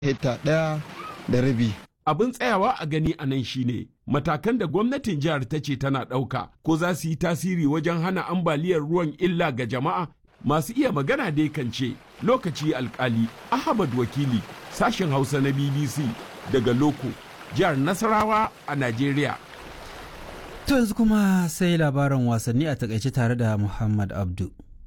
hekta ɗaya da rabi. Abin tsayawa a gani a nan shine matakan da gwamnatin jihar ta ce tana ɗauka ko za su yi tasiri wajen hana ambaliyar ruwan illa ga jama'a masu iya magana dai kan ce lokaci alkali Ahmad Wakili sashen Hausa na BBC daga Loko jihar Nasarawa a Najeriya. To yanzu kuma sai labaran wasanni a takaice tare da Muhammad Abdu.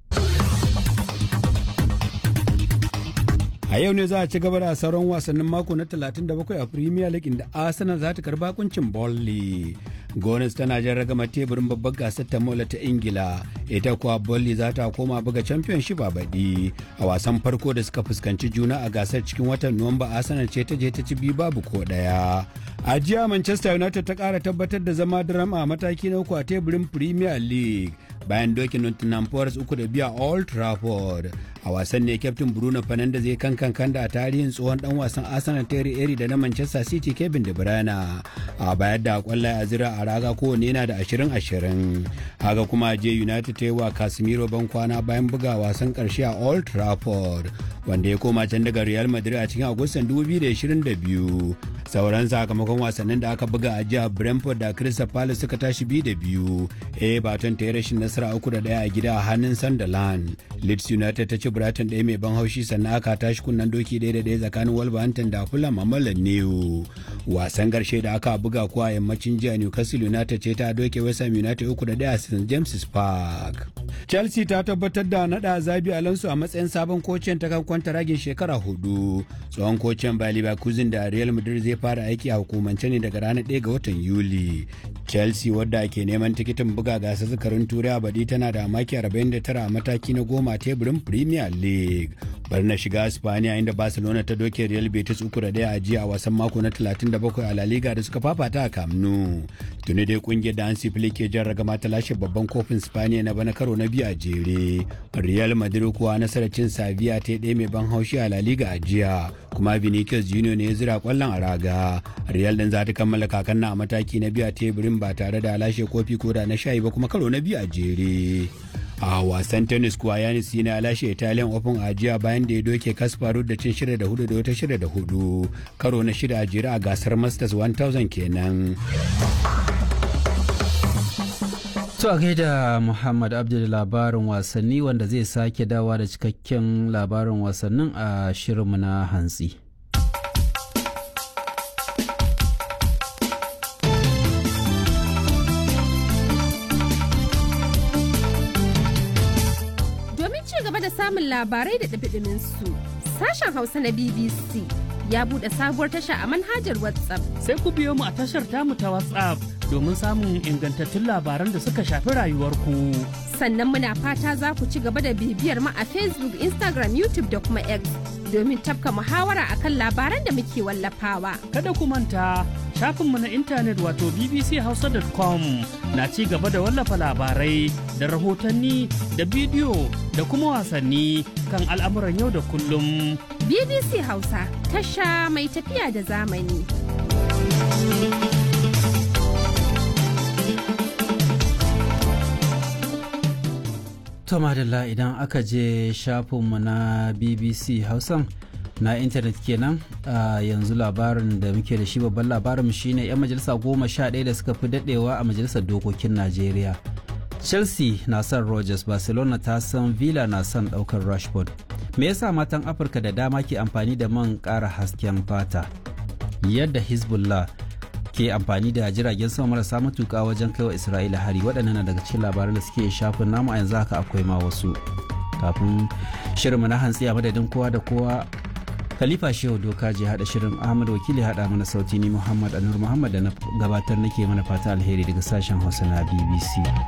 a yau ne za a ci gaba da sauran wasannin mako na 37 a premier league inda arsenal za ta karba kuncin bolly gones tana jan ragama teburin babbar gasar ta mola ta ingila ita kuwa bolly za ta koma buga championship a baɗi a wasan farko da suka fuskanci juna a gasar cikin watan nuwamba arsenal ce ta je ta ci biyu babu ko ɗaya a jiya manchester united ta ƙara tabbatar da zama drama a mataki na uku a teburin premier league bayan dokin nottingham forest uku da biya old trafford a wasan ne kyaftin bruno fernandes zai kan kankan da a tarihin tsohon dan wasan arsenal terry eri da na manchester city kevin de bruyne a bayar da kwallaye a zira a raga kowane yana da ashirin ashirin haka kuma je united ta yi wa casemiro ban kwana bayan buga wasan karshe a old trafford wanda ya koma can daga real madrid a cikin agustan 2022 sauran sakamakon wasannin da aka buga a jiya brentford da crystal palace suka tashi biyu da biyu everton ta yi rashin nasara uku da daya a gida a hannun sunderland leeds united ta ci brighton ɗaya mai ban haushi sannan aka tashi kunnen doki ɗaya da ɗaya tsakanin wolverhampton da fulham a mallan new wasan karshe da aka buga kuwa yammacin jiya newcastle united ce ta doke west ham united uku da ɗaya a st james park chelsea ta tabbatar da naɗa zabi alonso a matsayin sabon kocin ta kan kwanta ragin shekara hudu tsohon kocin bayer leverkusen da real madrid zai fara aiki a hukumance ne daga ranar 1 ga watan yuli chelsea wadda ke neman tikitin buga gasar zakarin turai a baɗi tana da maki 49 a mataki na goma teburin premier league bari na shiga spaniya inda barcelona ta doke real betis uku da daya a jiya a wasan mako na 37 a la liga da suka fafata a camp nou tuni dai kungiyar da hansi flick ke jan ragama ta lashe babban kofin spaniya na bana karo na biyu a jere real madrid kuwa nasarar cin saviya ta ɗaya mai ban haushi a la liga a jiya kuma vinicius junior ne ya zira kwallon a raga real din za ta kammala kakan na a mataki na biyu a teburin ba tare da lashe kofi ko da na shayi ba kuma karo na biyu a jere a wasan tennis kuwa yanis yana lashe italian open a jiya bayan da ya doke kasparu da cin shida da hudu da wata shida da hudu karo na shida a jere a gasar masters 1000 kenan To a gaida Muhammad Abdul labarin wasanni wanda zai sake dawa da cikakken labarin wasannin a shirinmu na hantsi. Domin ci gaba da samun labarai da ɗabiɗimin su, sashen Hausa na BBC ya buɗe sabuwar tasha a manhajar WhatsApp. Sai ku biyo mu a tashar tamu ta WhatsApp domin samun ingantattun labaran da suka shafi rayuwarku. Sannan muna fata za ku ci gaba da bibiyar mu a Facebook, Instagram, YouTube da kuma X domin tafka muhawara akan labaran da muke wallafawa. Kada ku manta shafinmu na intanet wato bbchausa.com na ci gaba da wallafa labarai da rahotanni da bidiyo da kuma wasanni kan al'amuran yau da kullum. BBC Hausa tasha mai tafiya da zamani. To madalla idan aka je shafinmu na BBC Hausan na intanet kenan a yanzu labarin da muke da shi babban labarin shine 'yan majalisa goma sha ɗaya da suka fi daɗewa a majalisar dokokin Najeriya. Chelsea na son Rogers, Barcelona ta san Villa na son ɗaukar Rashford. Me yasa matan Afirka da dama ke amfani da man ƙara hasken fata? Yadda Hezbollah ke amfani da jiragen sama marasa matuƙa wajen kaiwa Isra'ila hari waɗannan na daga cikin labaran da suke shafin namu a yanzu haka akwai ma wasu. Kafin shirinmu na hantsi a madadin kowa da kowa Khalifa Shehu Doka je haɗa shirin Ahmad Wakili haɗa mana sauti ni Muhammad Anur Muhammad da na gabatar nake mana fata alheri daga sashen Hausa na BBC.